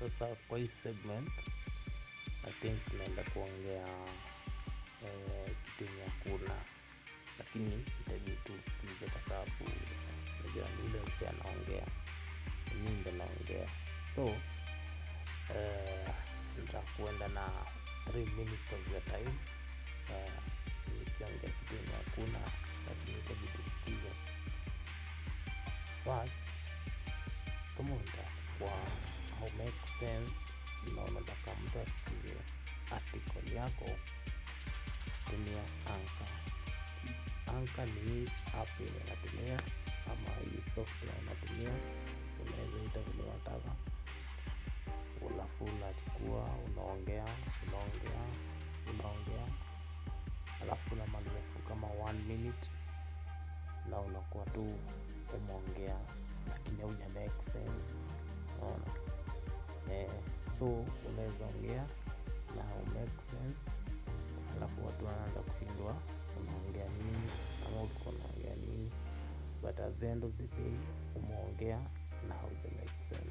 sasa kwa hii segment I think tunaenda kuongea eh, kitu yenye hakuna lakini itabidi tu usikize kwa sababu najua ni ule msee anaongea mimi ndo naongea so eh, nitakuenda na 3 minutes of the time eh, nikiongea kitu yenye hakuna lakini itabidi usikize first kama unataka kwa how make sense na unataka mtu asikize article yako tumia anka anka ni hii app yenye natumia ama hii software natumia unaweza ita vile unataka alafu unachukua unaongea unaongea unaongea alafu unamaliza kitu kama one minute na unakuwa tu umeongea lakini hauja make sense unaona eh, so unaweza ongea na hau make sense alafu watu wanaanza kushindwa unaongea nini ama ulikuwa unaongea nini but at the end of the day umeongea na hauja make sense